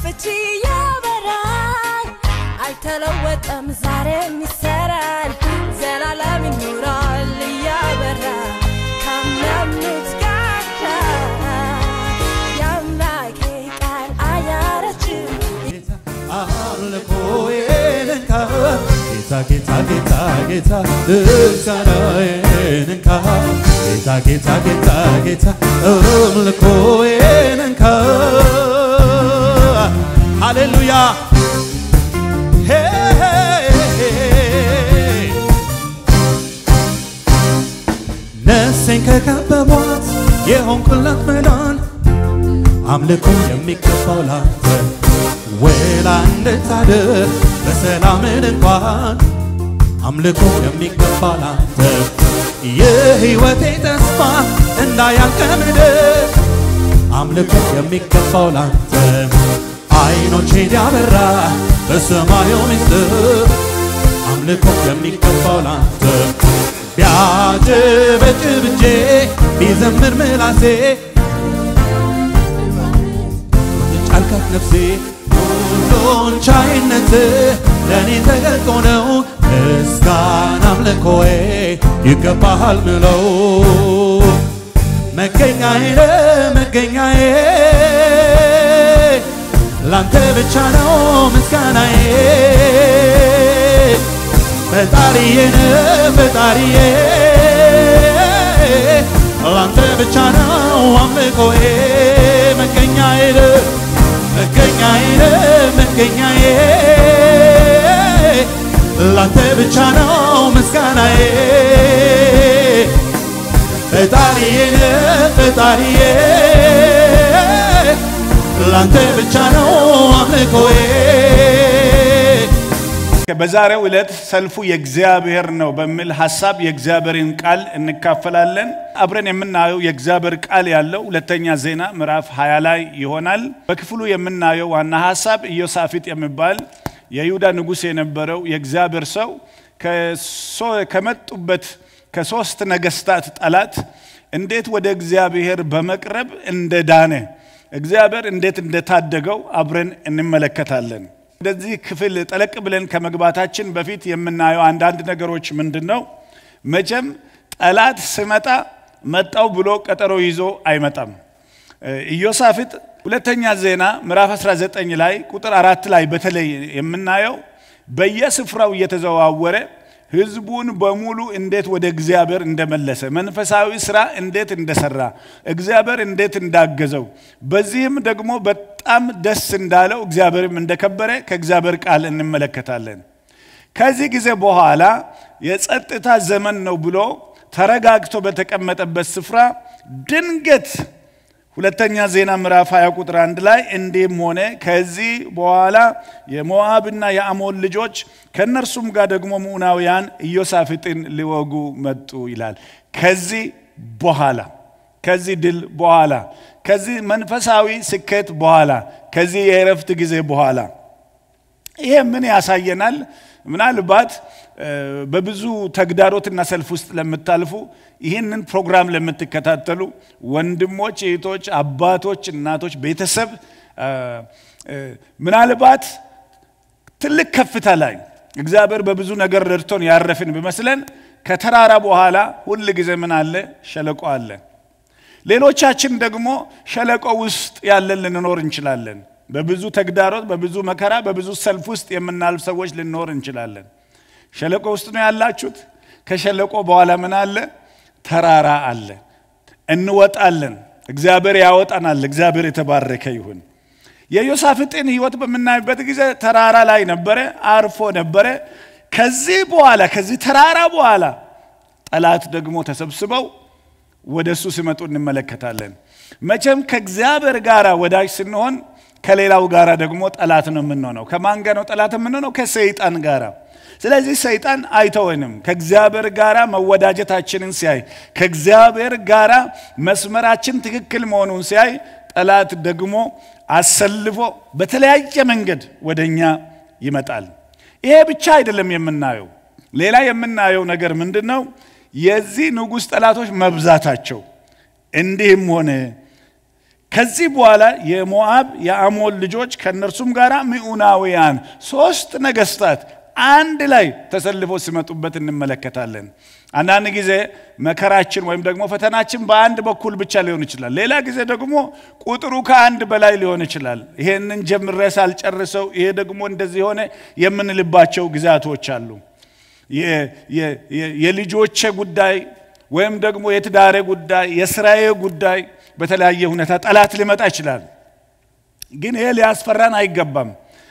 ፍቺ ያበራል አልተለወጠም ዛሬም ይሰራል ዘላለም ይኖራል እያበራ ካመኑት ጋር የአምላኬ ቃል አያረጅም አምልኮዬን እንካ ጌታ ጌታ ጌታ ጌታ ምስጋናዬን እንካ ጌታ ጌታ ጌታ ጌታ አምልኮዬን እንካ ሃሌሉያ ሄ ነፍሴን ከከበቧት የሆንኩላት መዳን አምልኮ የሚገባው ላንተ ወላ እንድታድር በሰላምን እንኳን አምልኮ የሚገባ ላንተ የሕይወቴ ተስፋ እንዳያልቅ ምድር አምልኮ የሚገባው ላንተ አይኖቼን ያበራ በሰማዩ ምስጢር አምልኮ የሚገባው ላንተ ቢያጭበጭብ እጄ ቢዘምር ምላሴ ጫልካት ነፍሴ ሁሉን ቻይነት ለእኔ ተገልጦ ነው ምስጋና አምልኮዬ ይገባሃል ምለው መገኛዬ መገኛዬ ላንተ ብቻ ነው ምስጋናዬ ፈጣሪዬን ፈጣሪዬ ላንተ ብቻ ነው አምልኮዬ መገኛዬ መገኛዬ መገኛዬ ላንተ ብቻ ነው ምስጋናዬ ፈጣሪዬን ፈጣሪዬ ላንተ ብቻ ነው አምልኮዬ በዛሬው ዕለት ሰልፉ የእግዚአብሔር ነው በሚል ሀሳብ የእግዚአብሔርን ቃል እንካፈላለን። አብረን የምናየው የእግዚአብሔር ቃል ያለው ሁለተኛ ዜና ምዕራፍ 20 ላይ ይሆናል። በክፍሉ የምናየው ዋና ሀሳብ ኢዮሳፊጥ የሚባል የይሁዳ ንጉሥ የነበረው የእግዚአብሔር ሰው ከሶ- ከመጡበት ከሶስት ነገስታት ጠላት እንዴት ወደ እግዚአብሔር በመቅረብ እንደዳነ እግዚአብሔር እንዴት እንደታደገው አብረን እንመለከታለን። ወደዚህ ክፍል ጠለቅ ብለን ከመግባታችን በፊት የምናየው አንዳንድ ነገሮች ምንድን ነው? መቼም ጠላት ስመጣ መጣው ብሎ ቀጠሮ ይዞ አይመጣም። ኢዮሳፍጥ ሁለተኛ ዜና ምዕራፍ 19 ላይ ቁጥር አራት ላይ በተለይ የምናየው በየስፍራው እየተዘዋወረ ህዝቡን በሙሉ እንዴት ወደ እግዚአብሔር እንደመለሰ መንፈሳዊ ስራ እንዴት እንደሰራ እግዚአብሔር እንዴት እንዳገዘው በዚህም ደግሞ በጣም ደስ እንዳለው እግዚአብሔርም እንደከበረ ከእግዚአብሔር ቃል እንመለከታለን። ከዚህ ጊዜ በኋላ የጸጥታ ዘመን ነው ብሎ ተረጋግቶ በተቀመጠበት ስፍራ ድንገት ሁለተኛ ዜና ምዕራፍ 20 ቁጥር አንድ ላይ እንዲህም ሆነ ከዚህ በኋላ የሞዓብና የአሞን ልጆች ከእነርሱም ጋር ደግሞ ምዑናውያን ኢዮሳፍጥን ሊወጉ መጡ ይላል። ከዚህ በኋላ ከዚህ ድል በኋላ ከዚህ መንፈሳዊ ስኬት በኋላ ከዚህ የእረፍት ጊዜ በኋላ ይሄ ምን ያሳየናል? ምናልባት በብዙ ተግዳሮትና ሰልፍ ውስጥ ለምታልፉ ይህንን ፕሮግራም ለምትከታተሉ ወንድሞች፣ እህቶች፣ አባቶች፣ እናቶች፣ ቤተሰብ ምናልባት ትልቅ ከፍታ ላይ እግዚአብሔር በብዙ ነገር ረድቶን ያረፍን ቢመስለን ከተራራ በኋላ ሁል ጊዜ ምን አለ? ሸለቆ አለ። ሌሎቻችን ደግሞ ሸለቆ ውስጥ ያለን ልንኖር እንችላለን። በብዙ ተግዳሮት፣ በብዙ መከራ፣ በብዙ ሰልፍ ውስጥ የምናልፍ ሰዎች ልንኖር እንችላለን። ሸለቆ ውስጥ ነው ያላችሁት። ከሸለቆ በኋላ ምን አለ? ተራራ አለ። እንወጣለን። እግዚአብሔር ያወጣናል። እግዚአብሔር የተባረከ ይሁን። የዮሳፍጥን ሕይወት በምናይበት ጊዜ ተራራ ላይ ነበረ፣ አርፎ ነበረ። ከዚህ በኋላ ከዚህ ተራራ በኋላ ጠላት ደግሞ ተሰብስበው ወደ እሱ ሲመጡ እንመለከታለን። መቼም ከእግዚአብሔር ጋር ወዳጅ ስንሆን ከሌላው ጋር ደግሞ ጠላት ነው የምንሆነው። ከማን ጋር ነው ጠላት የምንሆነው? ከሰይጣን ጋር። ስለዚህ ሰይጣን አይተወንም። ከእግዚአብሔር ጋር መወዳጀታችንን ሲያይ፣ ከእግዚአብሔር ጋር መስመራችን ትክክል መሆኑን ሲያይ፣ ጠላት ደግሞ አሰልፎ በተለያየ መንገድ ወደ እኛ ይመጣል። ይሄ ብቻ አይደለም የምናየው። ሌላ የምናየው ነገር ምንድን ነው? የዚህ ንጉሥ ጠላቶች መብዛታቸው። እንዲህም ሆነ ከዚህ በኋላ የሞዓብ የአሞን ልጆች ከእነርሱም ጋር ምዑናውያን ሶስት ነገስታት አንድ ላይ ተሰልፈው ሲመጡበት እንመለከታለን። አንዳንድ ጊዜ መከራችን ወይም ደግሞ ፈተናችን በአንድ በኩል ብቻ ሊሆን ይችላል። ሌላ ጊዜ ደግሞ ቁጥሩ ከአንድ በላይ ሊሆን ይችላል። ይሄንን ጀምሬ ሳልጨርሰው ይሄ ደግሞ እንደዚህ ሆነ የምንልባቸው ጊዜያቶች አሉ። የልጆቼ ጉዳይ ወይም ደግሞ የትዳሬ ጉዳይ፣ የስራዬ ጉዳይ በተለያየ ሁኔታ ጠላት ሊመጣ ይችላል። ግን ይሄ ሊያስፈራን አይገባም።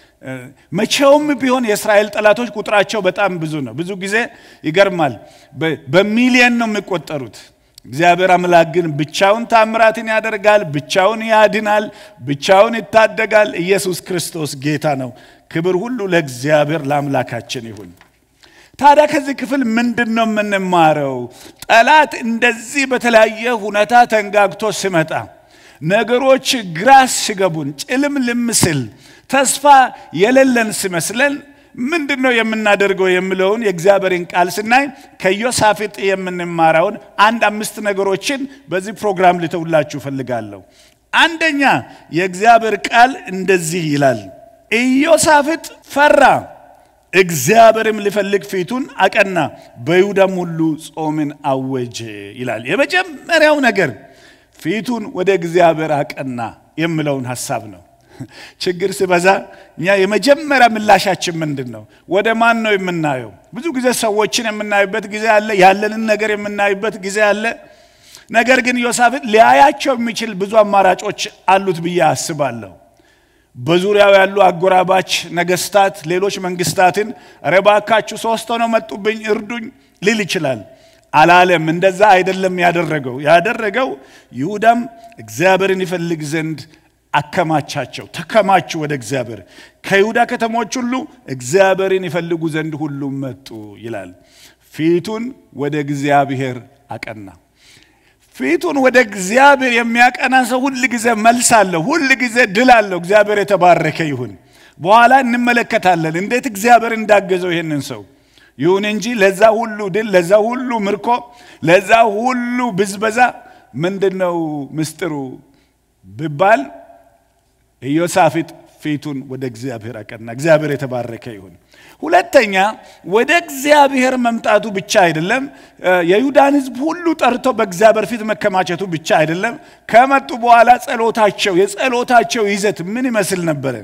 መቼውም ቢሆን የእስራኤል ጠላቶች ቁጥራቸው በጣም ብዙ ነው። ብዙ ጊዜ ይገርማል፣ በሚሊየን ነው የሚቆጠሩት። እግዚአብሔር አምላክ ግን ብቻውን ታምራትን ያደርጋል፣ ብቻውን ያድናል፣ ብቻውን ይታደጋል። ኢየሱስ ክርስቶስ ጌታ ነው። ክብር ሁሉ ለእግዚአብሔር ለአምላካችን ይሁን። ታዲያ ከዚህ ክፍል ምንድን ነው የምንማረው? ጠላት እንደዚህ በተለያየ ሁኔታ ተንጋግቶ ሲመጣ ነገሮች ግራ ሲገቡን ጭልምልም ሲል ተስፋ የሌለን ሲመስለን ምንድን ነው የምናደርገው የሚለውን የእግዚአብሔርን ቃል ስናይ ከዮሳፍጥ የምንማረውን አንድ አምስት ነገሮችን በዚህ ፕሮግራም ልተውላችሁ እፈልጋለሁ። አንደኛ የእግዚአብሔር ቃል እንደዚህ ይላል፣ ኢዮሳፍጥ ፈራ፣ እግዚአብሔርም ሊፈልግ ፊቱን አቀና፣ በይሁዳም ሁሉ ጾምን አወጀ ይላል። የመጀመሪያው ነገር ፊቱን ወደ እግዚአብሔር አቀና የሚለውን ሀሳብ ነው። ችግር ሲበዛ እኛ የመጀመሪያ ምላሻችን ምንድን ነው? ወደ ማን ነው የምናየው? ብዙ ጊዜ ሰዎችን የምናይበት ጊዜ አለ፣ ያለንን ነገር የምናይበት ጊዜ አለ። ነገር ግን ዮሳፍጥ ሊያያቸው የሚችል ብዙ አማራጮች አሉት ብዬ አስባለሁ። በዙሪያው ያሉ አጎራባች ነገስታት፣ ሌሎች መንግስታትን ኧረ እባካችሁ ሶስት ሆነው መጡብኝ እርዱኝ ሊል ይችላል። አላለም። እንደዛ አይደለም ያደረገው። ያደረገው ይሁዳም እግዚአብሔርን ይፈልግ ዘንድ አከማቻቸው፣ ተከማቹ ወደ እግዚአብሔር። ከይሁዳ ከተሞች ሁሉ እግዚአብሔርን ይፈልጉ ዘንድ ሁሉም መጡ ይላል። ፊቱን ወደ እግዚአብሔር አቀና። ፊቱን ወደ እግዚአብሔር የሚያቀና ሰው ሁል ጊዜ መልስ አለው፣ ሁል ጊዜ ድል አለው። እግዚአብሔር የተባረከ ይሁን። በኋላ እንመለከታለን እንዴት እግዚአብሔር እንዳገዘው ይህንን ሰው። ይሁን እንጂ ለዛ ሁሉ ድል፣ ለዛ ሁሉ ምርኮ፣ ለዛ ሁሉ ብዝበዛ ምንድን ነው ምስጢሩ ቢባል ኢዮሳፍጥ ፊቱን ወደ እግዚአብሔር አቀና። እግዚአብሔር የተባረከ ይሁን። ሁለተኛ ወደ እግዚአብሔር መምጣቱ ብቻ አይደለም፣ የይሁዳን ሕዝብ ሁሉ ጠርቶ በእግዚአብሔር ፊት መከማቸቱ ብቻ አይደለም። ከመጡ በኋላ ጸሎታቸው የጸሎታቸው ይዘት ምን ይመስል ነበረ?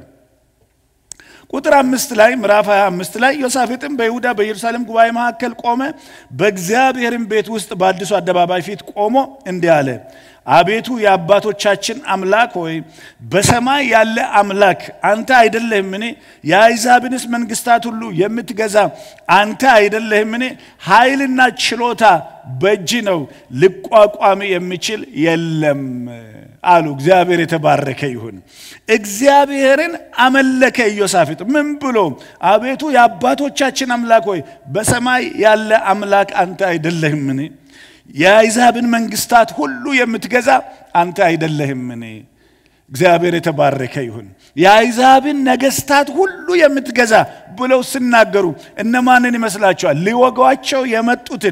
ቁጥር አምስት ላይ ምዕራፍ 25 ላይ ዮሳፍጥም በይሁዳ በኢየሩሳሌም ጉባኤ መካከል ቆመ፣ በእግዚአብሔርም ቤት ውስጥ በአዲሱ አደባባይ ፊት ቆሞ እንዲህ አለ አቤቱ የአባቶቻችን አምላክ ሆይ በሰማይ ያለ አምላክ አንተ አይደለህምን? የአሕዛብንስ መንግስታት ሁሉ የምትገዛ አንተ አይደለህምን? ኃይልና ችሎታ በእጅ ነው፣ ሊቋቋም የሚችል የለም አሉ። እግዚአብሔር የተባረከ ይሁን። እግዚአብሔርን አመለከ ኢዮሳፍጥ ምን ብሎ? አቤቱ የአባቶቻችን አምላክ ሆይ በሰማይ ያለ አምላክ አንተ አይደለህምን? የአሕዛብን መንግስታት ሁሉ የምትገዛ አንተ አይደለህምን? እግዚአብሔር የተባረከ ይሁን። የአሕዛብን ነገስታት ሁሉ የምትገዛ ብለው ሲናገሩ እነማንን ይመስላችኋል? ሊወጓቸው የመጡትን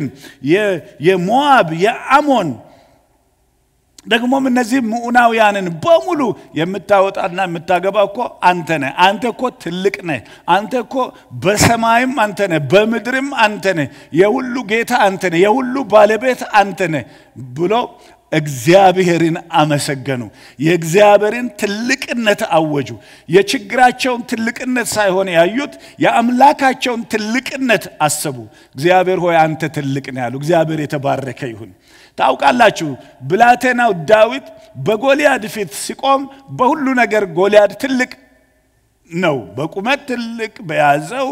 የሞዓብ የአሞን ደግሞም እነዚህ ምዑናውያንን በሙሉ የምታወጣና የምታገባ እኮ አንተ ነህ። አንተ እኮ ትልቅ ነህ። አንተ እኮ በሰማይም አንተ ነህ፣ በምድርም አንተ ነህ። የሁሉ ጌታ አንተ ነህ፣ የሁሉ ባለቤት አንተ ነህ ብሎ እግዚአብሔርን አመሰገኑ። የእግዚአብሔርን ትልቅነት አወጁ። የችግራቸውን ትልቅነት ሳይሆን ያዩት የአምላካቸውን ትልቅነት አሰቡ። እግዚአብሔር ሆይ አንተ ትልቅ ነህ ያሉ። እግዚአብሔር የተባረከ ይሁን። ታውቃላችሁ ብላቴናው ዳዊት በጎልያድ ፊት ሲቆም በሁሉ ነገር ጎልያድ ትልቅ ነው። በቁመት ትልቅ፣ በያዘው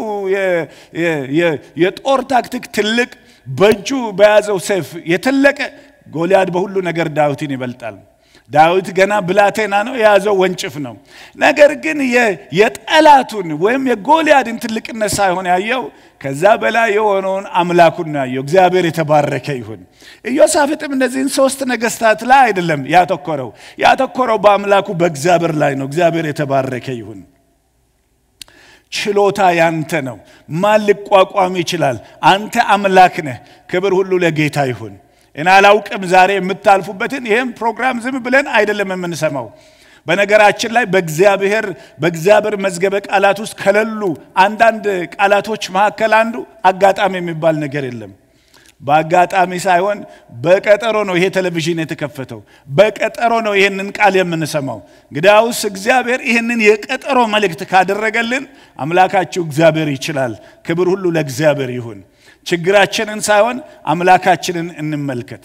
የጦር ታክቲክ ትልቅ፣ በእጁ በያዘው ሰይፍ የተለቀ ጎልያድ በሁሉ ነገር ዳዊትን ይበልጣል። ዳዊት ገና ብላቴና ነው፣ የያዘው ወንጭፍ ነው። ነገር ግን የጠላቱን ወይም የጎልያድን ትልቅነት ሳይሆን ያየው ከዛ በላይ የሆነውን አምላኩን ነው ያየው። እግዚአብሔር የተባረከ ይሁን። ኢዮሳፍጥም እነዚህን ሶስት ነገስታት ላይ አይደለም ያተኮረው፣ ያተኮረው በአምላኩ በእግዚአብሔር ላይ ነው። እግዚአብሔር የተባረከ ይሁን። ችሎታ ያንተ ነው። ማን ሊቋቋም ይችላል? አንተ አምላክ ነህ። ክብር ሁሉ ለጌታ ይሁን። እኔ አላውቅም ዛሬ የምታልፉበትን ይህም ፕሮግራም ዝም ብለን አይደለም የምንሰማው። በነገራችን ላይ በእግዚአብሔር በእግዚአብሔር መዝገበ ቃላት ውስጥ ከሌሉ አንዳንድ ቃላቶች መካከል አንዱ አጋጣሚ የሚባል ነገር የለም። በአጋጣሚ ሳይሆን በቀጠሮ ነው ይሄ ቴሌቪዥን የተከፈተው። በቀጠሮ ነው ይህንን ቃል የምንሰማው። እንግዲያውስ እግዚአብሔር ይህንን የቀጠሮ መልእክት ካደረገልን አምላካችሁ እግዚአብሔር ይችላል። ክብር ሁሉ ለእግዚአብሔር ይሁን። ችግራችንን ሳይሆን አምላካችንን እንመልከት።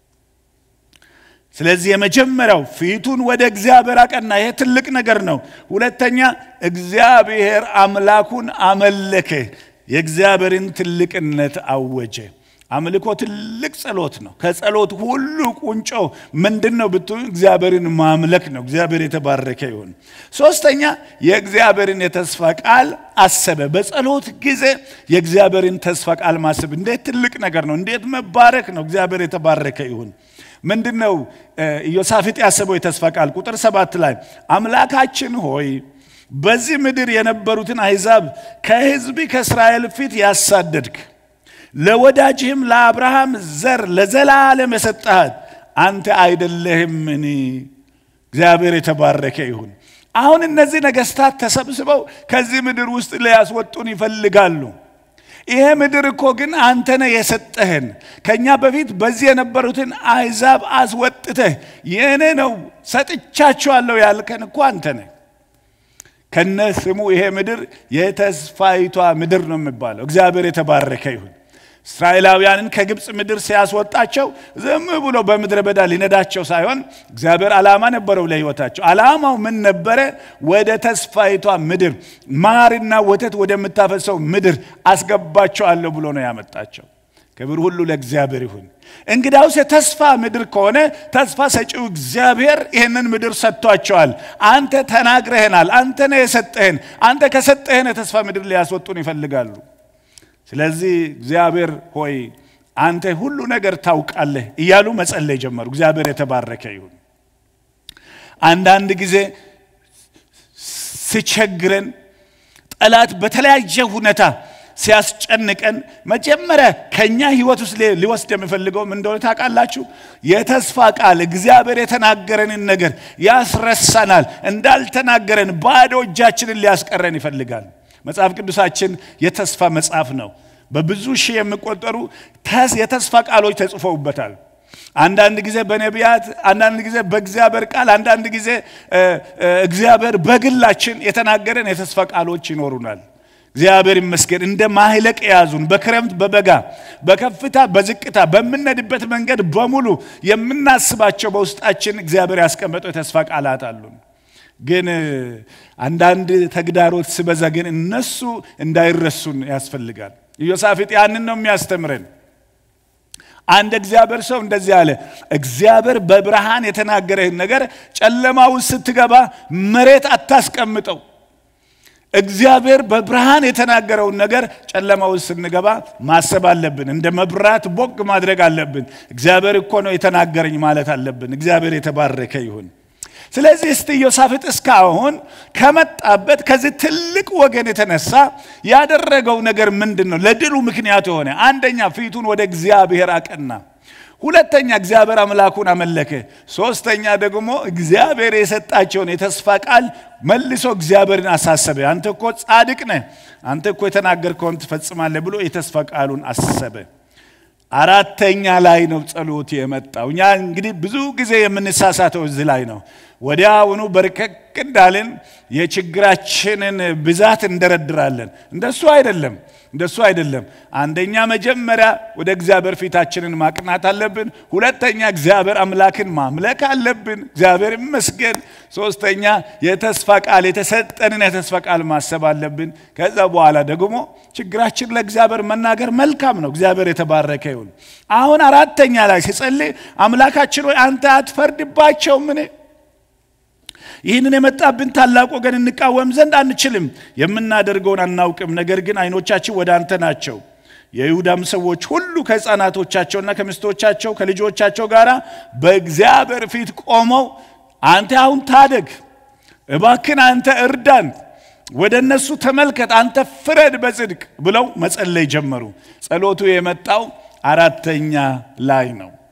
ስለዚህ የመጀመሪያው ፊቱን ወደ እግዚአብሔር አቀና። ይሄ ትልቅ ነገር ነው። ሁለተኛ እግዚአብሔር አምላኩን አመለከ፣ የእግዚአብሔርን ትልቅነት አወጀ። አምልኮ ትልቅ ጸሎት ነው። ከጸሎት ሁሉ ቁንጮ ምንድን ነው ብትሉ እግዚአብሔርን ማምለክ ነው። እግዚአብሔር የተባረከ ይሁን። ሶስተኛ የእግዚአብሔርን የተስፋ ቃል አሰበ። በጸሎት ጊዜ የእግዚአብሔርን ተስፋ ቃል ማሰብ እንዴት ትልቅ ነገር ነው! እንዴት መባረክ ነው! እግዚአብሔር የተባረከ ይሁን። ምንድን ነው ኢዮሳፍጥ ያሰበው የተስፋ ቃል? ቁጥር ሰባት ላይ አምላካችን ሆይ በዚህ ምድር የነበሩትን አሕዛብ ከሕዝብ ከእስራኤል ፊት ያሳደድክ ለወዳጅህም ለአብርሃም ዘር ለዘላለም የሰጠሃት አንተ አይደለህምን? እግዚአብሔር የተባረከ ይሁን። አሁን እነዚህ ነገስታት ተሰብስበው ከዚህ ምድር ውስጥ ሊያስወጡን ይፈልጋሉ። ይሄ ምድር እኮ ግን አንተ ነህ የሰጠህን። ከእኛ በፊት በዚህ የነበሩትን አሕዛብ አስወጥተህ የእኔ ነው ሰጥቻችኋለሁ ያልከን እኮ አንተ ነህ። ከነ ስሙ ይሄ ምድር የተስፋይቷ ምድር ነው የሚባለው። እግዚአብሔር የተባረከ ይሁን። እስራኤላውያንን ከግብፅ ምድር ሲያስወጣቸው ዝም ብሎ በምድረ በዳ ሊነዳቸው ሳይሆን እግዚአብሔር ዓላማ ነበረው ለሕይወታቸው። ዓላማው ምን ነበረ? ወደ ተስፋይቷ ምድር ማርና ወተት ወደምታፈሰው ምድር አስገባቸዋለሁ ብሎ ነው ያመጣቸው። ክብር ሁሉ ለእግዚአብሔር ይሁን። እንግዳውስ የተስፋ ምድር ከሆነ ተስፋ ሰጪው እግዚአብሔር ይህንን ምድር ሰጥቷቸዋል። አንተ ተናግረህናል። አንተ ነህ የሰጠህን። አንተ ከሰጠህን የተስፋ ምድር ሊያስወጡን ይፈልጋሉ። ስለዚህ እግዚአብሔር ሆይ አንተ ሁሉ ነገር ታውቃለህ እያሉ መጸለይ ጀመሩ። እግዚአብሔር የተባረከ ይሁን። አንዳንድ ጊዜ ሲቸግረን ጠላት በተለያየ ሁኔታ ሲያስጨንቀን መጀመሪያ ከኛ ህይወት ውስጥ ሊወስድ የሚፈልገው ምን እንደሆነ ታውቃላችሁ? የተስፋ ቃል እግዚአብሔር የተናገረንን ነገር ያስረሳናል። እንዳልተናገረን ባዶ እጃችንን ሊያስቀረን ይፈልጋል። መጽሐፍ ቅዱሳችን የተስፋ መጽሐፍ ነው። በብዙ ሺህ የሚቆጠሩ የተስፋ ቃሎች ተጽፈውበታል። አንዳንድ ጊዜ በነቢያት፣ አንዳንድ ጊዜ በእግዚአብሔር ቃል፣ አንዳንድ ጊዜ እግዚአብሔር በግላችን የተናገረን የተስፋ ቃሎች ይኖሩናል። እግዚአብሔር ይመስገን። እንደ ማህለቅ የያዙን በክረምት በበጋ በከፍታ በዝቅታ በምንሄድበት መንገድ በሙሉ የምናስባቸው በውስጣችን እግዚአብሔር ያስቀመጠው የተስፋ ቃላት አሉን። ግን አንዳንድ ተግዳሮት ስበዛ ግን እነሱ እንዳይረሱን ያስፈልጋል። ኢዮሳፍጥ ያንን ነው የሚያስተምረን። አንድ እግዚአብሔር ሰው እንደዚህ አለ፣ እግዚአብሔር በብርሃን የተናገረህን ነገር ጨለማ ውስጥ ስትገባ መሬት አታስቀምጠው። እግዚአብሔር በብርሃን የተናገረውን ነገር ጨለማ ውስጥ ስንገባ ማሰብ አለብን። እንደ መብራት ቦግ ማድረግ አለብን። እግዚአብሔር እኮ ነው የተናገረኝ ማለት አለብን። እግዚአብሔር የተባረከ ይሁን። ስለዚህ እስቲ ኢዮሳፍጥ እስካሁን ከመጣበት ከዚህ ትልቅ ወገን የተነሳ ያደረገው ነገር ምንድን ነው? ለድሉ ምክንያት የሆነ አንደኛ ፊቱን ወደ እግዚአብሔር አቀና። ሁለተኛ እግዚአብሔር አምላኩን አመለከ። ሶስተኛ ደግሞ እግዚአብሔር የሰጣቸውን የተስፋ ቃል መልሶ እግዚአብሔርን አሳሰበ። አንተ እኮ ጻድቅ ነህ፣ አንተ እኮ የተናገርከውን ትፈጽማለህ ብሎ የተስፋ ቃሉን አሰበ። አራተኛ ላይ ነው ጸሎት የመጣው። እኛ እንግዲህ ብዙ ጊዜ የምንሳሳተው እዚህ ላይ ነው። ወዲያውኑ በርከክ እንዳልን የችግራችንን ብዛት እንደረድራለን። እንደሱ አይደለም፣ እንደሱ አይደለም። አንደኛ መጀመሪያ ወደ እግዚአብሔር ፊታችንን ማቅናት አለብን። ሁለተኛ እግዚአብሔር አምላክን ማምለክ አለብን። እግዚአብሔር ይመስገን። ሶስተኛ የተስፋ ቃል የተሰጠንን የተስፋ ቃል ማሰብ አለብን። ከዛ በኋላ ደግሞ ችግራችን ለእግዚአብሔር መናገር መልካም ነው። እግዚአብሔር የተባረከ ይሁን። አሁን አራተኛ ላይ ሲጸልይ አምላካችን ሆይ አንተ አትፈርድባቸው ምን ይህንን የመጣብን ታላቅ ወገን እንቃወም ዘንድ አንችልም፣ የምናደርገውን አናውቅም። ነገር ግን ዓይኖቻችን ወደ አንተ ናቸው። የይሁዳም ሰዎች ሁሉ ከሕፃናቶቻቸውና ከሚስቶቻቸው ከልጆቻቸው ጋር በእግዚአብሔር ፊት ቆመው አንተ አሁን ታደግ፣ እባክን አንተ እርዳን፣ ወደ እነሱ ተመልከት፣ አንተ ፍረድ በጽድቅ ብለው መጸለይ ጀመሩ። ጸሎቱ የመጣው አራተኛ ላይ ነው።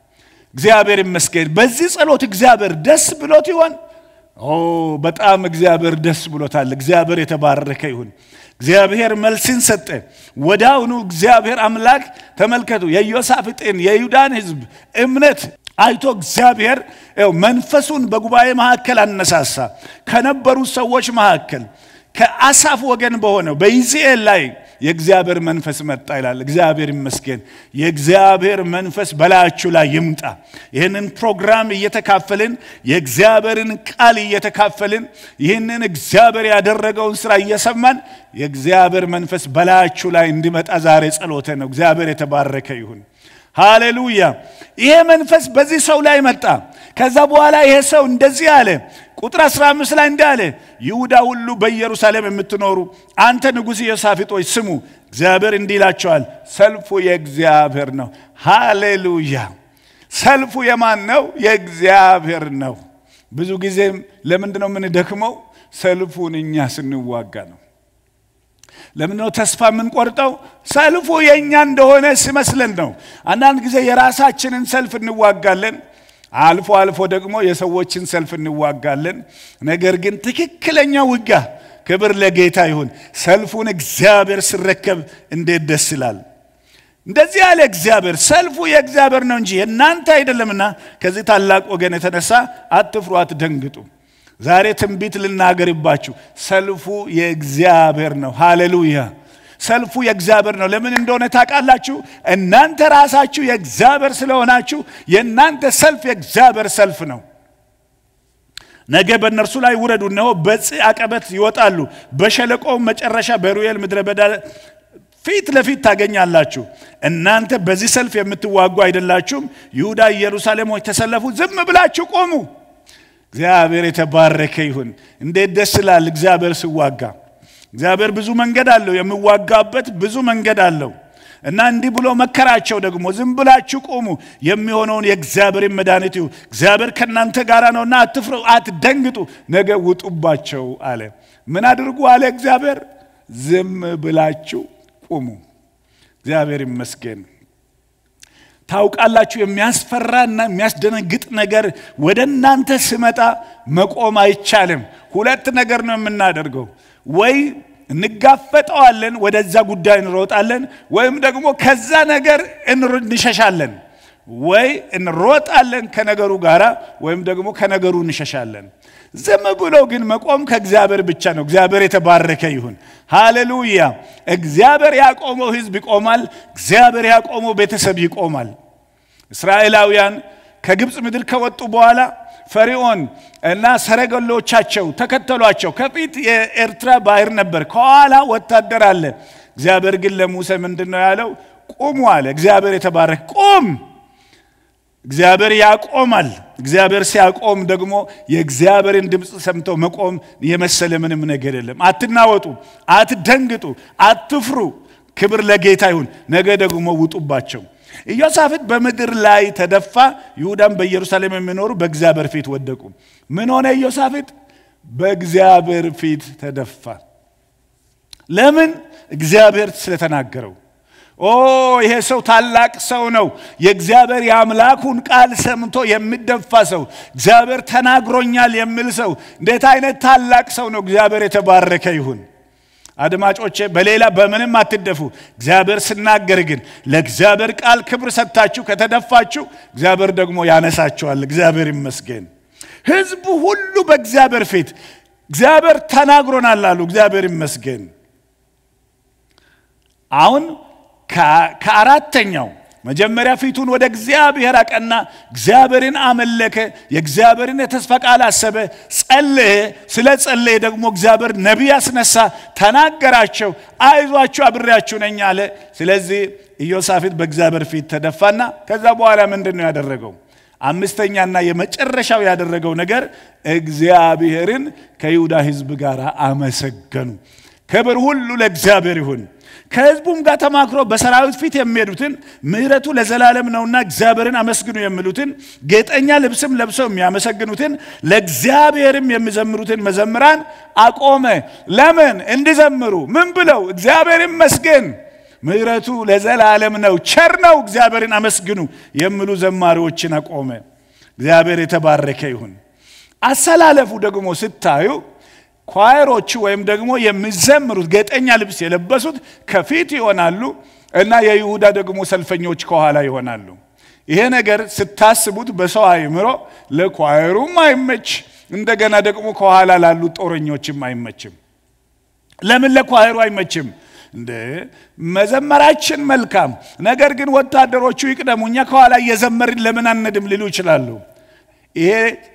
እግዚአብሔር ይመስገን። በዚህ ጸሎት እግዚአብሔር ደስ ብሎት ይሆን? ኦ በጣም እግዚአብሔር ደስ ብሎታል። እግዚአብሔር የተባረከ ይሁን። እግዚአብሔር መልስን ሰጠ። ወዳውኑ እግዚአብሔር አምላክ ተመልከቱ፣ የኢዮሳፍጥን የይሁዳን ሕዝብ እምነት አይቶ እግዚአብሔር ይኸው መንፈሱን በጉባኤ መካከል አነሳሳ። ከነበሩ ሰዎች መካከል ከአሳፍ ወገን በሆነው በይዝኤል ላይ የእግዚአብሔር መንፈስ መጣ ይላል። እግዚአብሔር ይመስገን። የእግዚአብሔር መንፈስ በላያችሁ ላይ ይምጣ። ይህንን ፕሮግራም እየተካፈልን የእግዚአብሔርን ቃል እየተካፈልን ይህንን እግዚአብሔር ያደረገውን ስራ እየሰማን የእግዚአብሔር መንፈስ በላያችሁ ላይ እንዲመጣ ዛሬ ጸሎተ ነው። እግዚአብሔር የተባረከ ይሁን። ሃሌሉያ። ይሄ መንፈስ በዚህ ሰው ላይ መጣ። ከዛ በኋላ ይሄ ሰው እንደዚህ አለ። ቁጥር 15 ላይ እንዲህ አለ፣ ይሁዳ ሁሉ በኢየሩሳሌም የምትኖሩ አንተ ንጉሥ ኢዮሳፍጦች ስሙ፣ እግዚአብሔር እንዲህ ይላቸዋል፣ ሰልፉ የእግዚአብሔር ነው። ሃሌሉያ። ሰልፉ የማን ነው? የእግዚአብሔር ነው። ብዙ ጊዜም ለምንድን ነው የምንደክመው? ሰልፉን እኛ ስንዋጋ ነው። ለምንድነው ተስፋ የምንቆርጠው? ሰልፉ የእኛ እንደሆነ ሲመስለን ነው። አንዳንድ ጊዜ የራሳችንን ሰልፍ እንዋጋለን፣ አልፎ አልፎ ደግሞ የሰዎችን ሰልፍ እንዋጋለን። ነገር ግን ትክክለኛ ውጊያ ክብር ለጌታ ይሁን። ሰልፉን እግዚአብሔር ሲረከብ እንዴት ደስ ይላል! እንደዚህ ያለ እግዚአብሔር ሰልፉ የእግዚአብሔር ነው እንጂ የእናንተ አይደለምና ከዚህ ታላቅ ወገን የተነሳ አትፍሩ፣ አትደንግጡ። ዛሬ ትንቢት ልናገርባችሁ። ሰልፉ የእግዚአብሔር ነው። ሃሌሉያ! ሰልፉ የእግዚአብሔር ነው። ለምን እንደሆነ ታውቃላችሁ? እናንተ ራሳችሁ የእግዚአብሔር ስለሆናችሁ የእናንተ ሰልፍ የእግዚአብሔር ሰልፍ ነው። ነገ በእነርሱ ላይ ውረዱ፣ እነሆ በጽ አቀበት ይወጣሉ፣ በሸለቆው መጨረሻ በሩኤል ምድረ በዳ ፊት ለፊት ታገኛላችሁ። እናንተ በዚህ ሰልፍ የምትዋጉ አይደላችሁም። ይሁዳ፣ ኢየሩሳሌም ሆይ ተሰለፉ፣ ዝም ብላችሁ ቆሙ። እግዚአብሔር የተባረከ ይሁን። እንዴት ደስ ይላል እግዚአብሔር ሲዋጋ። እግዚአብሔር ብዙ መንገድ አለው፣ የሚዋጋበት ብዙ መንገድ አለው እና እንዲህ ብሎ መከራቸው ደግሞ ዝም ብላችሁ ቆሙ፣ የሚሆነውን የእግዚአብሔርን መድኃኒት ይሁ እግዚአብሔር ከእናንተ ጋር ነውና አትፍሩ፣ አትደንግጡ፣ ነገ ውጡባቸው አለ። ምን አድርጉ አለ እግዚአብሔር? ዝም ብላችሁ ቁሙ። እግዚአብሔር ይመስገን። ታውቃላችሁ የሚያስፈራና የሚያስደነግጥ ነገር ወደ እናንተ ስመጣ መቆም አይቻልም። ሁለት ነገር ነው የምናደርገው፣ ወይ እንጋፈጠዋለን፣ ወደዛ ጉዳይ እንሮጣለን፣ ወይም ደግሞ ከዛ ነገር እንሸሻለን። ወይ እንሮጣለን ከነገሩ ጋር ወይም ደግሞ ከነገሩ እንሸሻለን። ዝም ብሎ ግን መቆም ከእግዚአብሔር ብቻ ነው። እግዚአብሔር የተባረከ ይሁን። ሃሌሉያ። እግዚአብሔር ያቆመው ሕዝብ ይቆማል። እግዚአብሔር ያቆመው ቤተሰብ ይቆማል። እስራኤላውያን ከግብፅ ምድር ከወጡ በኋላ ፈርዖን እና ሰረገሎቻቸው ተከተሏቸው። ከፊት የኤርትራ ባህር ነበር፣ ከኋላ ወታደር አለ። እግዚአብሔር ግን ለሙሴ ምንድን ነው ያለው? ቁሙ አለ። እግዚአብሔር የተባረከ ቁም እግዚአብሔር ያቆማል። እግዚአብሔር ሲያቆም ደግሞ የእግዚአብሔርን ድምፅ ሰምቶ መቆም የመሰለ ምንም ነገር የለም። አትናወጡ፣ አትደንግጡ፣ አትፍሩ። ክብር ለጌታ ይሁን። ነገ ደግሞ ውጡባቸው። ኢዮሳፍጥ በምድር ላይ ተደፋ፣ ይሁዳም በኢየሩሳሌም የሚኖሩ በእግዚአብሔር ፊት ወደቁ። ምን ሆነ? ኢዮሳፍጥ በእግዚአብሔር ፊት ተደፋ። ለምን? እግዚአብሔር ስለተናገረው ኦ ይሄ ሰው ታላቅ ሰው ነው። የእግዚአብሔር የአምላኩን ቃል ሰምቶ የሚደፋ ሰው፣ እግዚአብሔር ተናግሮኛል የሚል ሰው፣ እንዴት አይነት ታላቅ ሰው ነው! እግዚአብሔር የተባረከ ይሁን። አድማጮቼ በሌላ በምንም አትደፉ። እግዚአብሔር ስናገር ግን ለእግዚአብሔር ቃል ክብር ሰጥታችሁ ከተደፋችሁ እግዚአብሔር ደግሞ ያነሳችኋል። እግዚአብሔር ይመስገን። ሕዝቡ ሁሉ በእግዚአብሔር ፊት እግዚአብሔር ተናግሮናል አሉ። እግዚአብሔር ይመስገን። አሁን ከአራተኛው መጀመሪያ ፊቱን ወደ እግዚአብሔር አቀና፣ እግዚአብሔርን አመለከ፣ የእግዚአብሔርን የተስፋ ቃል አሰበ፣ ጸለየ። ስለ ጸለየ ደግሞ እግዚአብሔር ነቢይ አስነሳ፣ ተናገራቸው፣ አይዟችሁ አብሬያችሁ ነኝ አለ። ስለዚህ ኢዮሳፍጥ በእግዚአብሔር ፊት ተደፋና ከዛ በኋላ ምንድን ነው ያደረገው? አምስተኛና የመጨረሻው ያደረገው ነገር እግዚአብሔርን ከይሁዳ ሕዝብ ጋር አመሰገኑ። ክብር ሁሉ ለእግዚአብሔር ይሁን። ከሕዝቡም ጋር ተማክሮ በሰራዊት ፊት የሚሄዱትን ምሕረቱ ለዘላለም ነውና እግዚአብሔርን አመስግኑ የሚሉትን ጌጠኛ ልብስም ለብሰው የሚያመሰግኑትን ለእግዚአብሔርም የሚዘምሩትን መዘምራን አቆመ። ለምን እንዲዘምሩ? ምን ብለው? እግዚአብሔር ይመስገን ምሕረቱ ለዘላለም ነው፣ ቸር ነው፣ እግዚአብሔርን አመስግኑ የሚሉ ዘማሪዎችን አቆመ። እግዚአብሔር የተባረከ ይሁን። አሰላለፉ ደግሞ ስታዩ ኳየሮቹ ወይም ደግሞ የሚዘምሩት ጌጠኛ ልብስ የለበሱት ከፊት ይሆናሉ እና የይሁዳ ደግሞ ሰልፈኞች ከኋላ ይሆናሉ። ይሄ ነገር ስታስቡት በሰው አእምሮ ለኳየሩም አይመች፣ እንደገና ደግሞ ከኋላ ላሉት ጦረኞችም አይመችም። ለምን ለኳየሩ አይመችም? እንደ መዘመራችን መልካም፣ ነገር ግን ወታደሮቹ ይቅደሙ፣ እኛ ከኋላ እየዘመርን ለምን አንድም ሊሉ ይችላሉ። ይሄ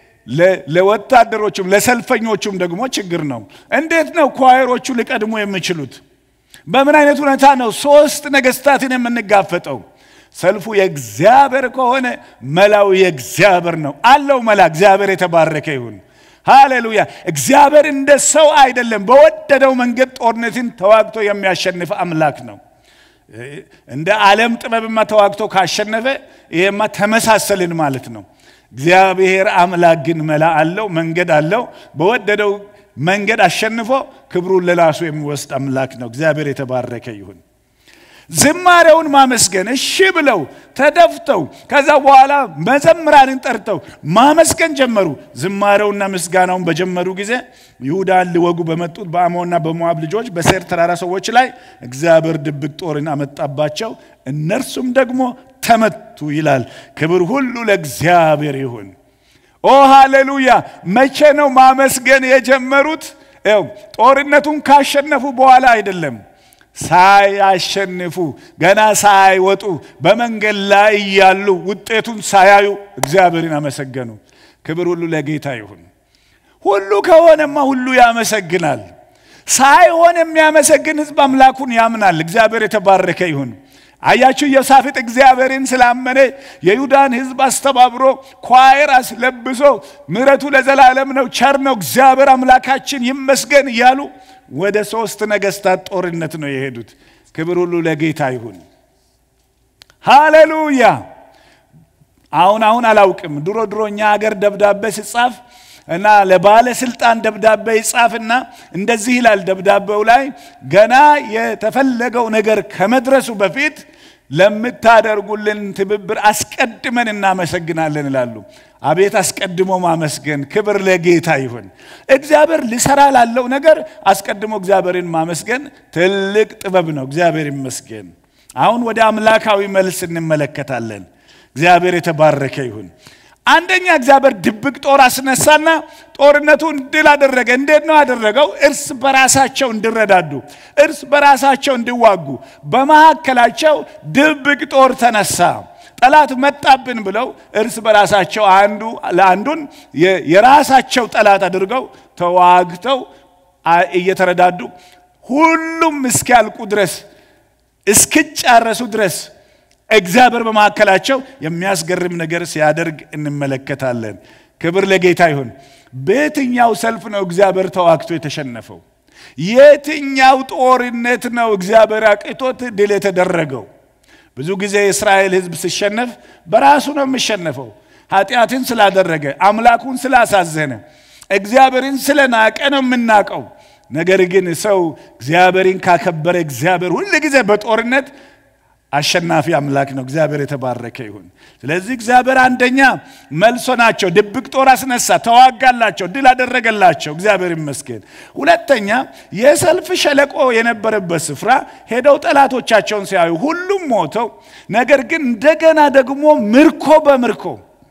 ለወታደሮቹም ለሰልፈኞቹም ደግሞ ችግር ነው። እንዴት ነው ኳየሮቹ ሊቀድሙ የሚችሉት? በምን አይነት ሁኔታ ነው ሶስት ነገስታትን የምንጋፈጠው? ሰልፉ የእግዚአብሔር ከሆነ መላው የእግዚአብሔር ነው አለው መላ። እግዚአብሔር የተባረከ ይሁን። ሃሌሉያ። እግዚአብሔር እንደ ሰው አይደለም። በወደደው መንገድ ጦርነትን ተዋግቶ የሚያሸንፍ አምላክ ነው። እንደ ዓለም ጥበብማ ተዋግቶ ካሸነፈ ይሄማ ተመሳሰልን ማለት ነው። እግዚአብሔር አምላክ ግን መላ አለው፣ መንገድ አለው። በወደደው መንገድ አሸንፎ ክብሩን ለራሱ የሚወስድ አምላክ ነው። እግዚአብሔር የተባረከ ይሁን። ዝማሬውን ማመስገን እሺ ብለው ተደፍተው ከዛ በኋላ መዘምራንን ጠርተው ማመስገን ጀመሩ። ዝማሬውና ምስጋናውን በጀመሩ ጊዜ ይሁዳን ሊወጉ በመጡት በአሞንና በሞዓብ ልጆች በሴር ተራራ ሰዎች ላይ እግዚአብሔር ድብቅ ጦርን አመጣባቸው፣ እነርሱም ደግሞ ተመቱ ይላል። ክብር ሁሉ ለእግዚአብሔር ይሁን። ኦ ሃሌሉያ! መቼ ነው ማመስገን የጀመሩት? ው ጦርነቱን ካሸነፉ በኋላ አይደለም ሳያሸንፉ ገና ሳይወጡ በመንገድ ላይ እያሉ ውጤቱን ሳያዩ እግዚአብሔርን አመሰገኑ። ክብር ሁሉ ለጌታ ይሁን። ሁሉ ከሆነማ ሁሉ ያመሰግናል። ሳይሆን የሚያመሰግን ሕዝብ አምላኩን ያምናል። እግዚአብሔር የተባረከ ይሁን። አያችሁ ኢዮሳፍጥ እግዚአብሔርን ስላመነ የይሁዳን ሕዝብ አስተባብሮ ኳየር አስለብሶ ምሕረቱ ለዘላለም ነው፣ ቸር ነው፣ እግዚአብሔር አምላካችን ይመስገን እያሉ ወደ ሶስት ነገስታት ጦርነት ነው የሄዱት። ክብር ሁሉ ለጌታ ይሁን። ሃሌሉያ። አሁን አሁን አላውቅም። ድሮ ድሮ እኛ ሀገር ደብዳቤ ሲጻፍ እና ለባለስልጣን ደብዳቤ ይጻፍና እንደዚህ ይላል ደብዳቤው ላይ ገና የተፈለገው ነገር ከመድረሱ በፊት ለምታደርጉልን ትብብር አስቀድመን እናመሰግናለን ይላሉ። አቤት አስቀድሞ ማመስገን! ክብር ለጌታ ይሁን። እግዚአብሔር ሊሰራ ላለው ነገር አስቀድሞ እግዚአብሔርን ማመስገን ትልቅ ጥበብ ነው። እግዚአብሔር ይመስገን። አሁን ወደ አምላካዊ መልስ እንመለከታለን። እግዚአብሔር የተባረከ ይሁን። አንደኛ እግዚአብሔር ድብቅ ጦር አስነሳና ጦርነቱን ድል አደረገ። እንዴት ነው ያደረገው? እርስ በራሳቸው እንዲረዳዱ፣ እርስ በራሳቸው እንዲዋጉ፣ በመካከላቸው ድብቅ ጦር ተነሳ። ጠላት መጣብን ብለው እርስ በራሳቸው አንዱ ለአንዱን የራሳቸው ጠላት አድርገው ተዋግተው እየተረዳዱ ሁሉም እስኪያልቁ ድረስ እስኪጫረሱ ድረስ እግዚአብሔር በመካከላቸው የሚያስገርም ነገር ሲያደርግ እንመለከታለን። ክብር ለጌታ ይሁን። በየትኛው ሰልፍ ነው እግዚአብሔር ተዋግቶ የተሸነፈው? የትኛው ጦርነት ነው እግዚአብሔር አቅቶት ድል የተደረገው? ብዙ ጊዜ የእስራኤል ሕዝብ ሲሸነፍ በራሱ ነው የሚሸነፈው። ኃጢአትን ስላደረገ፣ አምላኩን ስላሳዘነ፣ እግዚአብሔርን ስለናቀ ነው የምናቀው። ነገር ግን ሰው እግዚአብሔርን ካከበረ እግዚአብሔር ሁል ጊዜ በጦርነት አሸናፊ አምላክ ነው። እግዚአብሔር የተባረከ ይሁን። ስለዚህ እግዚአብሔር አንደኛ መልሶ ናቸው፣ ድብቅ ጦር አስነሳ፣ ተዋጋላቸው፣ ድል አደረገላቸው። እግዚአብሔር ይመስገን። ሁለተኛ የሰልፍ ሸለቆ የነበረበት ስፍራ ሄደው ጠላቶቻቸውን ሲያዩ ሁሉም ሞተው፣ ነገር ግን እንደገና ደግሞ ምርኮ በምርኮ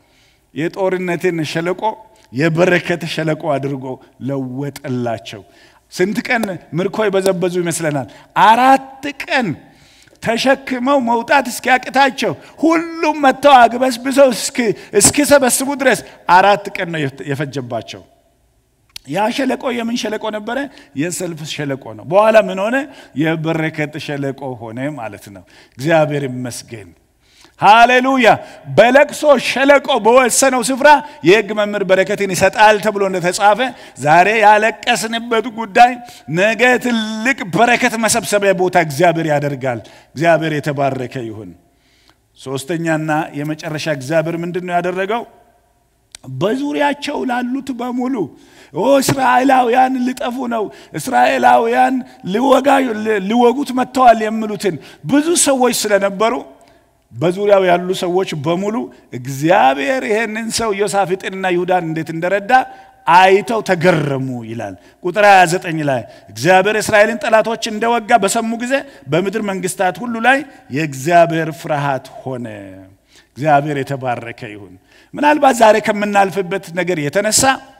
የጦርነትን ሸለቆ የበረከት ሸለቆ አድርጎ ለወጠላቸው። ስንት ቀን ምርኮ የበዘበዙ ይመስለናል? አራት ቀን ተሸክመው መውጣት እስኪያቅታቸው ሁሉም መጥተው አግበስብሰው እስኪሰበስቡ ድረስ አራት ቀን ነው የፈጀባቸው። ያ ሸለቆ የምን ሸለቆ ነበረ? የሰልፍ ሸለቆ ነው። በኋላ ምን ሆነ? የበረከት ሸለቆ ሆነ ማለት ነው። እግዚአብሔር ይመስገን። ሃሌሉያ። በለቅሶ ሸለቆ በወሰነው ስፍራ የሕግ መምህር በረከትን ይሰጣል ተብሎ እንደተጻፈ ዛሬ ያለቀስንበት ጉዳይ ነገ ትልቅ በረከት መሰብሰቢያ ቦታ እግዚአብሔር ያደርጋል። እግዚአብሔር የተባረከ ይሁን። ሶስተኛና የመጨረሻ እግዚአብሔር ምንድን ነው ያደረገው? በዙሪያቸው ላሉት በሙሉ ኦ እስራኤላውያን ሊጠፉ ነው፣ እስራኤላውያን ሊወጉት መጥተዋል የሚሉትን ብዙ ሰዎች ስለነበሩ በዙሪያው ያሉ ሰዎች በሙሉ እግዚአብሔር ይህንን ሰው ዮሳፍጥንና ይሁዳን እንዴት እንደረዳ አይተው ተገረሙ ይላል። ቁጥር 29 ላይ እግዚአብሔር እስራኤልን ጠላቶች እንደወጋ በሰሙ ጊዜ በምድር መንግስታት ሁሉ ላይ የእግዚአብሔር ፍርሃት ሆነ። እግዚአብሔር የተባረከ ይሁን። ምናልባት ዛሬ ከምናልፍበት ነገር የተነሳ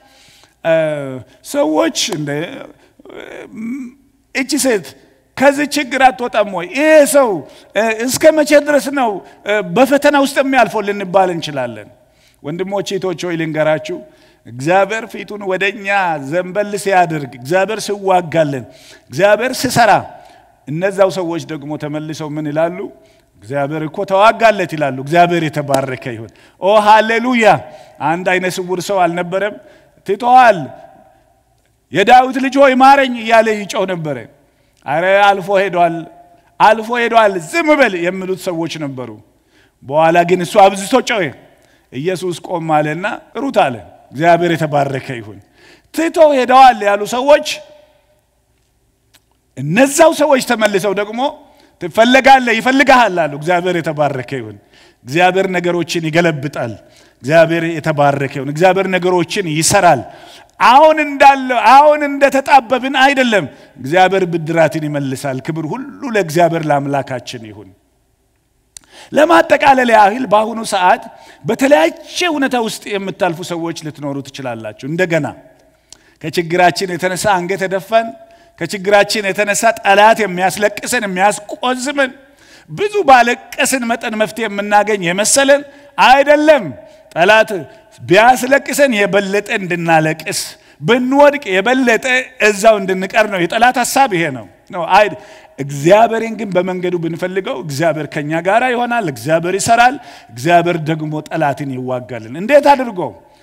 ሰዎች እንደ እቺ ሴት ከዚህ ችግር አትወጣም ወይ? ይሄ ሰው እስከ መቼ ድረስ ነው በፈተና ውስጥ የሚያልፈው ልንባል እንችላለን። ወንድሞች እህቶች ሆይ ልንገራችሁ፣ እግዚአብሔር ፊቱን ወደ እኛ ዘንበል ሲያደርግ፣ እግዚአብሔር ሲዋጋልን፣ እግዚአብሔር ሲሰራ፣ እነዛው ሰዎች ደግሞ ተመልሰው ምን ይላሉ? እግዚአብሔር እኮ ተዋጋለት ይላሉ። እግዚአብሔር የተባረከ ይሁን። ኦ ሃሌሉያ! አንድ አይነ ስውር ሰው አልነበረም? ትተዋል፣ የዳዊት ልጅ ሆይ ማረኝ እያለ ይጮህ ነበረ። አረ አልፎ ሄዷል፣ አልፎ ሄዷል፣ ዝም በል የሚሉት ሰዎች ነበሩ። በኋላ ግን እሱ አብዝቶ ጮኸ። ኢየሱስ ቆም አለና ሩት አለ። እግዚአብሔር የተባረከ ይሁን። ትቶ ሄደዋል ያሉ ሰዎች እነዛው ሰዎች ተመልሰው ደግሞ ትፈለጋለህ፣ ይፈልግሃል አሉ። እግዚአብሔር የተባረከ ይሁን። እግዚአብሔር ነገሮችን ይገለብጣል። እግዚአብሔር የተባረከ ይሁን። እግዚአብሔር ነገሮችን ይሰራል። አሁን እንዳለው አሁን እንደተጣበብን አይደለም። እግዚአብሔር ብድራትን ይመልሳል። ክብር ሁሉ ለእግዚአብሔር ለአምላካችን ይሁን። ለማጠቃለል ያህል በአሁኑ ሰዓት በተለያየ እውነታ ውስጥ የምታልፉ ሰዎች ልትኖሩ ትችላላችሁ። እንደገና ከችግራችን የተነሳ አንገት የደፋን ከችግራችን የተነሳ ጠላት የሚያስለቅሰን የሚያስቆዝምን ብዙ ባለቀስን መጠን መፍትሄ የምናገኝ የመሰለን አይደለም። ጠላት ቢያስለቅሰን የበለጠ እንድናለቅስ ብንወድቅ የበለጠ እዛው እንድንቀር ነው። የጠላት ሀሳብ ይሄ ነው ነው አይ እግዚአብሔርን ግን በመንገዱ ብንፈልገው እግዚአብሔር ከኛ ጋር ይሆናል። እግዚአብሔር ይሰራል። እግዚአብሔር ደግሞ ጠላትን ይዋጋልን። እንዴት አድርጎ?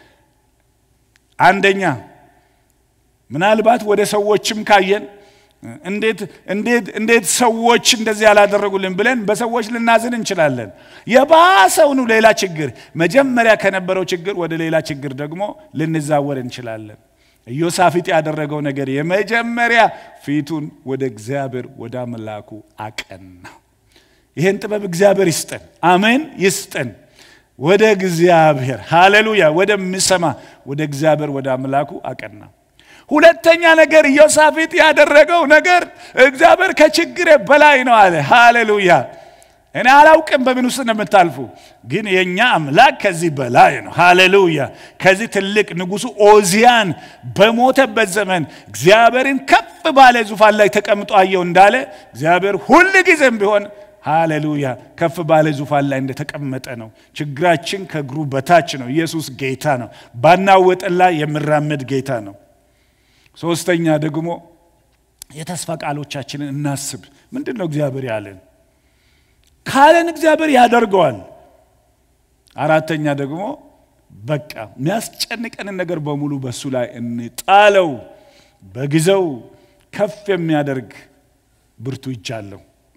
አንደኛ ምናልባት ወደ ሰዎችም ካየን እንዴት እንዴት እንዴት ሰዎች እንደዚህ ያላደረጉልን ብለን በሰዎች ልናዝን እንችላለን። የባሰውኑ ሌላ ችግር መጀመሪያ ከነበረው ችግር ወደ ሌላ ችግር ደግሞ ልንዛወር እንችላለን። ኢዮሳፊጥ ያደረገው ነገር የመጀመሪያ ፊቱን ወደ እግዚአብሔር ወደ አምላኩ አቀና። ይህን ጥበብ እግዚአብሔር ይስጠን፣ አሜን ይስጠን። ወደ እግዚአብሔር ሃሌሉያ፣ ወደሚሰማ ወደ እግዚአብሔር ወደ አምላኩ አቀና። ሁለተኛ ነገር ኢዮሳፊጥ ያደረገው ነገር እግዚአብሔር ከችግሬ በላይ ነው አለ። ሃሌሉያ። እኔ አላውቅም በምን ውስጥ ነው የምታልፉ፣ ግን የእኛ አምላክ ከዚህ በላይ ነው። ሃሌሉያ። ከዚህ ትልቅ ንጉሱ ኦዚያን በሞተበት ዘመን እግዚአብሔርን ከፍ ባለ ዙፋን ላይ ተቀምጦ አየው እንዳለ እግዚአብሔር ሁል ጊዜም ቢሆን ሃሌሉያ ከፍ ባለ ዙፋን ላይ እንደተቀመጠ ነው። ችግራችን ከእግሩ በታች ነው። ኢየሱስ ጌታ ነው። ባናወጠን ላይ የሚራመድ ጌታ ነው። ሶስተኛ ደግሞ የተስፋ ቃሎቻችንን እናስብ። ምንድን ነው እግዚአብሔር ያለን? ካለን እግዚአብሔር ያደርገዋል። አራተኛ ደግሞ በቃ የሚያስጨንቀንን ነገር በሙሉ በእሱ ላይ እንጣለው። በጊዜው ከፍ የሚያደርግ ብርቱ እጅ አለው።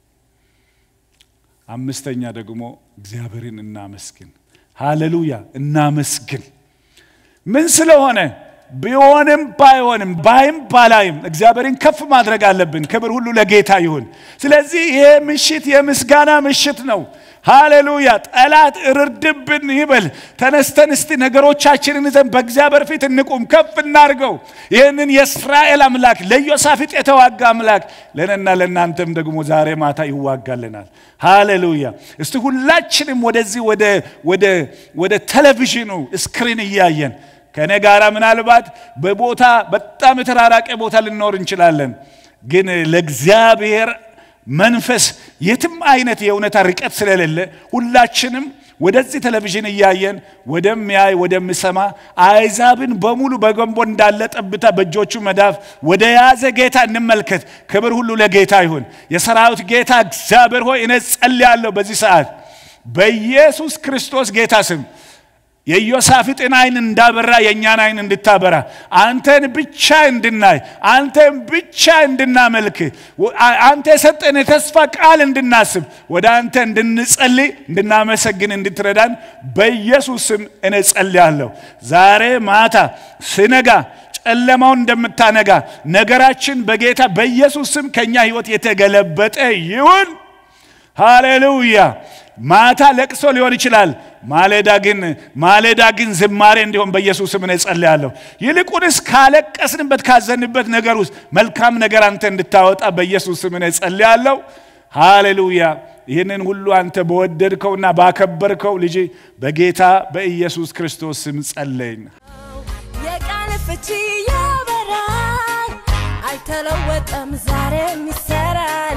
አምስተኛ ደግሞ እግዚአብሔርን እናመስግን። ሃሌሉያ እናመስግን። ምን ስለሆነ ቢሆንም ባይሆንም ባይም ባላይም እግዚአብሔርን ከፍ ማድረግ አለብን። ክብር ሁሉ ለጌታ ይሁን። ስለዚህ ይሄ ምሽት የምስጋና ምሽት ነው። ሃሌሉያ! ጠላት እርድብን ይበል። ተነስተን እስቲ ነገሮቻችንን ይዘን በእግዚአብሔር ፊት እንቁም፣ ከፍ እናርገው። ይህንን የእስራኤል አምላክ ለኢዮሳፍጥ የተዋጋ አምላክ ለእኔና ለእናንተም ደግሞ ዛሬ ማታ ይዋጋልናል። ሃሌሉያ! እስቲ ሁላችንም ወደዚህ ወደ ቴሌቪዥኑ ስክሪን እያየን ከእኔ ጋር ምናልባት በቦታ በጣም የተራራቀ ቦታ ልኖር እንችላለን። ግን ለእግዚአብሔር መንፈስ የትም አይነት የእውነታ ርቀት ስለሌለ ሁላችንም ወደዚህ ቴሌቪዥን እያየን ወደሚያይ ወደሚሰማ አይዛብን በሙሉ በገንቦ እንዳለ ጠብታ በእጆቹ መዳፍ ወደ ያዘ ጌታ እንመልከት። ክብር ሁሉ ለጌታ ይሁን። የሰራዊት ጌታ እግዚአብሔር ሆይ እኔ ጸልያለሁ በዚህ ሰዓት በኢየሱስ ክርስቶስ ጌታ ስም የኢዮሳፍጥን አይን እንዳበራ የእኛን አይን እንድታበራ አንተን ብቻ እንድናይ አንተን ብቻ እንድናመልክ አንተ የሰጠን የተስፋ ቃል እንድናስብ ወደ አንተ እንድንጸልይ እንድናመሰግን እንድትረዳን በኢየሱስ ስም እኔ ጸልያለሁ። ዛሬ ማታ ስነጋ ጨለማውን እንደምታነጋ ነገራችን በጌታ በኢየሱስ ስም ከኛ ህይወት የተገለበጠ ይሁን። ሃሌሉያ። ማታ ለቅሶ ሊሆን ይችላል። ማሌዳ ግን ማሌዳ ግን ዝማሬ እንዲሆን በኢየሱስ ስም እኔ ጸልያለሁ። ይልቁንስ ካለቀስንበት ካዘንበት ነገር ውስጥ መልካም ነገር አንተ እንድታወጣ በኢየሱስ ስም እኔ ጸልያለሁ። ሃሌሉያ። ይህንን ሁሉ አንተ በወደድከውና ባከበርከው ልጅ በጌታ በኢየሱስ ክርስቶስ ስም ጸለይን። የቃል ፍቺ ያበራል፣ አይተለወጠም፣ ዛሬም ይሰራል።